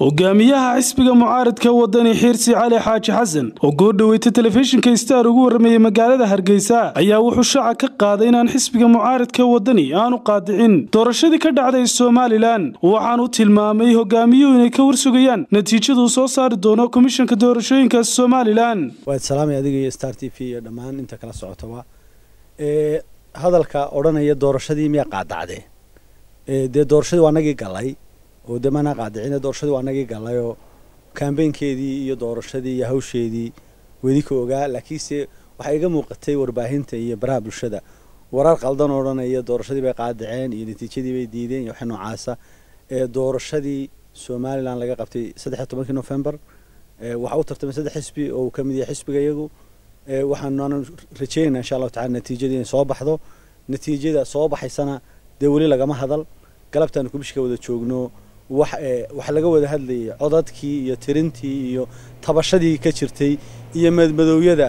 hogaamiyaha xisbiga mucaaradka wadani xiirsi cali xaaji xasan oo goordhoweeyta telefishinka star ugu warramayey magaalada hargeysa ayaa wuxuu shaaca ka qaaday inaan xisbiga mucaaradka wadani aanu qaadicin doorashadii ka dhacday somalilan waxaanu tilmaamay hogaamiyuhu inay ka warsugayaan natiijaduu soo saari doono komishanka doorashooyinka somalilan waad salaamay adiga iyo star t v iyo dhammaan inta kala socotaba ee hadalka odhanaya doorashadii miyaa qaadacdee dee doorashadii waa nagii galay oo dee maanaa qaadicine doorashadii waa nagii galay oo kambeynkeedii iyo doorashadii iyo hawsheedii wedi ka ogaa laakiinse waxaa iga muuqatay warbaahinta iyo baraha bulshada warar qaldan odhanaya doorashadii bay qaadaceen iyo natiijadii bay diideen iyo waxa noocaasa ee doorashadii somalilan laga qabtay saddexiyo tobankii november waxaa u tartamay saddex xisbi oo uu ka mid yahay xisbiga iyagu waxaanu rajeynayna insha allahu tacala natiijadii inay soo baxdo natiijada soo baxaysana dee weli lagama hadal galabtaanu kubishka wada joogno wax wax laga wada hadlayay codadkii iyo tirintii iyo tabashadii ka jirtay iyo madmadoowyada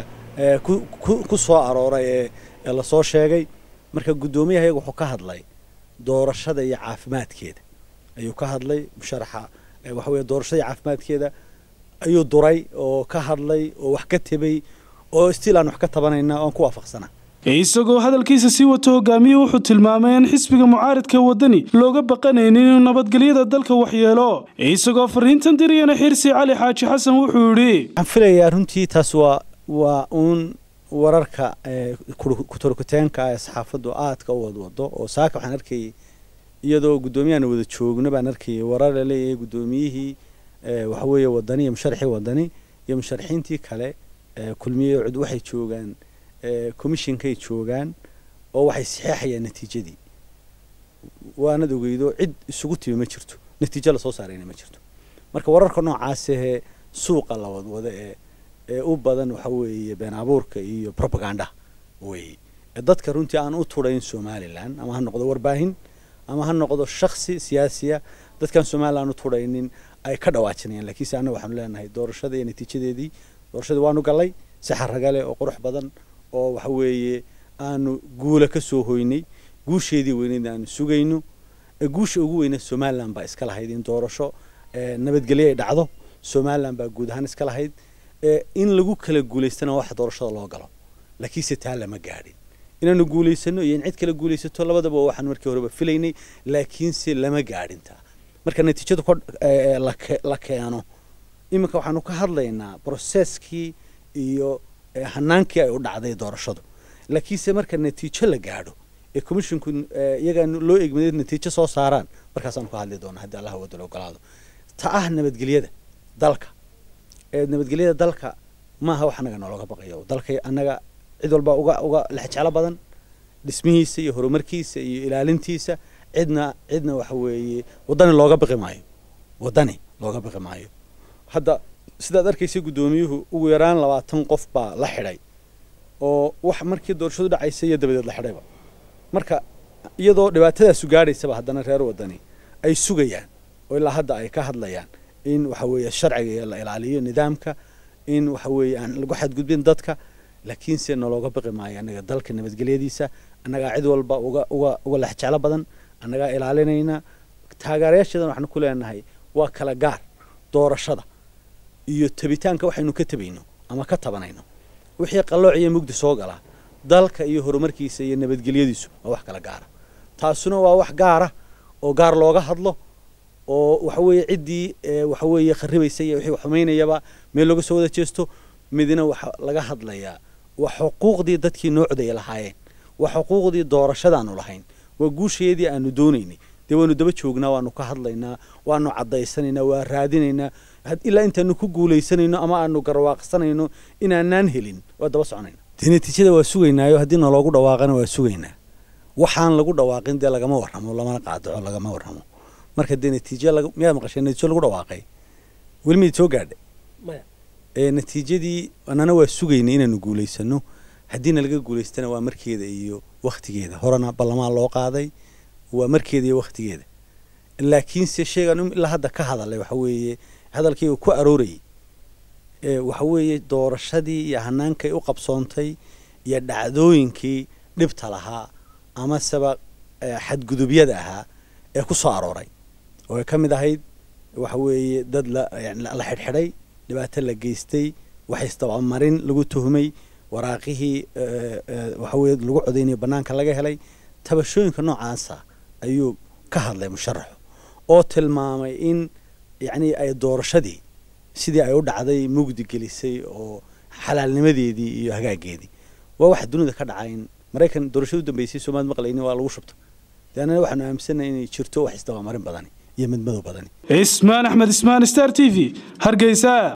ku soo arooray ee lasoo sheegay marka guddoomiyaha iyaga wuxuu ka hadlay doorashada iyo caafimaadkeeda ayuu ka hadlay musharaxa waxa weeye doorashada iyo caafimaadkeeda ayuu duray oo ka hadlay oo wax ka tebay oo stiil aan wax ka tabanayna oan ku waafaqsana isagoo hadalkiisa sii wato hogaamiyuhu wuxuu tilmaamay in xisbiga mucaaradka wadani looga baqanaynin inuu nabadgelyada dalka waxyeelo isagoo fariintan diriyana xirsi cali xaaji xasan wuxuu yidhi waxaan filayaa runtii taas waa waa uun wararka kutorkuteenka ee saxaafaddu aadka u wadwado oo saaka waxaan arkayay iyadoo guddoomiyahan wada joogno baan arkayay warar la leeyahay guddoomiyihii waxa weeye wadani iyo musharaxii wadani iyo musharaxiintii kale kulmiye cud waxay joogaan commishinkay joogaan oo waxay saxeexayaan natiijadii waanad ogeydo cid isugu timi ma jirto natiijo lasoo saarayna ma jirto marka wararka noocaasahee suuqa la wadwado ee ee u badan waxa weeye been abuurka iyo propaganda weeye dadka runtii aan u turayn somalilan ama ha noqdo warbaahin ama ha noqdo shaksi siyaasiya dadkaan somalilan u turaynin ay ka dhawaajinayaan lakiinse annaga waxaanu leenahay doorashada iyo natiijadeedii doorashadii waanu gallay si xaragale oo qurux badan oo waxa weeye aanu guula ka soo hoynay guusheedii weyneyd aanu sugayno guusha ugu weyne somalilan baa iska lahayd in doorasho nabadgelyo ay dhacdo somalilan baa guud ahaan iska lahayd in lagu kala guulaystana waxa doorashada loo galo laakiinse taa lama gaadhin inaanu guulaysano iyo in cid kala guulaysato labadaba waxaan markii horeba filaynay laakiinse lama gaadhin taa marka natiijadu la keeno iminka waxaanu ka hadlaynaa broseskii iyo hanaankii ay u dhacday doorashadu laakiinse marka natiijo la gaadho ee commisshinku iyagaa loo egmada natiijo soo saaraan markaasaanu ka hadli doonaa haddii allah wadala ogolaado ta ah nabadgelyada dalka nabadgelyada dalka maaha wax annaga noolooga baqayo dalka annaga cid walba uga uga lexjeclo badan dhismihiisa iyo horumarkiisa iyo ilaalintiisa cidna cidna waxa weeye waddani looga baqi maayo waddani looga baqi maayo hadda sidaad arkaysa guddoomiyuhu ugu yaraan labaatan qof baa la xidhay oo wax markii doorashadu dhacaysa iyo dabadeed la xidhayba marka iyadoo dhibaatadaasu gaadhaysaba haddana reer waddani ay sugayaan oo ilaa hadda ay ka hadlayaan in waxa weeye sharciga la ilaaliyo nidaamka in waxa weeye aan lagu xadgudbin dadka laakiinse nalooga baqi maayo annaga dalka nabadgelyadiisa annagaa cid walba uga uga uga lexjeclo badan annagaa ilaalinayna taageerayaasheedan waxaanu ku leenahay waa kala gaar doorashada iyo tabitaanka waxaynu ka tabayno ama ka tabanayno wixii qallooc iyo mugdi soo galaa dalka iyo horumarkiisa iyo nabadgelyadiisu waa wax kala gaara taasuna waa wax gaara oo gaar looga hadlo oo waxa weeye ciddii waxa weeye kharibaysa iyo wixii xumaynayaba meel looga soo wada jeesto midna waxa laga hadlayaa waa xuquuqdii dadkii noo codaya lahaayeen waa xuquuqdii doorashadaanu lahayn waa guusheedii aanu doonaynay dee waanu daba joognaa waanu ka hadlaynaa waanu caddaysanaynaa waa raadinaynaa ilaa intaanu ku guulaysanayno ama aanu garwaaqsanayno inaanaan helin waa daba soconayna dee natiijada waa sugaynaayo haddii naloogu dhawaaqana waa sugaynaa waxaan lagu dhawaaqin dee lagama warramo lamana qaadaco lagama warramo marka dee natiijo miyaad maqashee natiijo lagu dhawaaqay weli miyaad soo gaadhay natiijadii anana waa sugaynay inaanu guulaysano haddiina laga guulaystana waa markeeda iyo waktigeeda horena ballamaan loo qaaday waa markeeda iyo waktigeeda laakiinse sheegaan ilaa hadda ka hadalay waxa weeye hadalkii uu ku aroorayay waxa weeye doorashadii iyo hanaankay u qabsoontay iyo dhacdooyinkii dhibta lahaa amaseba xadgudubyada ahaa ee ku soo arooray oo ay ka mid ahayd waxa weeye dad la la xidhxidhay dhibaato la geystay wax isdabamarin lagu tuhmay waraaqihii waxa weye lagu codeynayo bannaanka laga helay tabashooyinka noocaasa ayuu ka hadlay musharaxu oo tilmaamay in yacni ay doorashadii sidii ay u dhacday mugdi gelisay oo xalaalnimadeedii iyo hagaageedii waa waxa dunida ka dhacay in maraykan doorashada u dambeysay soomaad maqlayni waa lagu shubta de annana waxaanu aaminsannahay inay jirto wax isdabamarin badani iyo midmadow badani ismaan axmed ismaan star t v hargeysa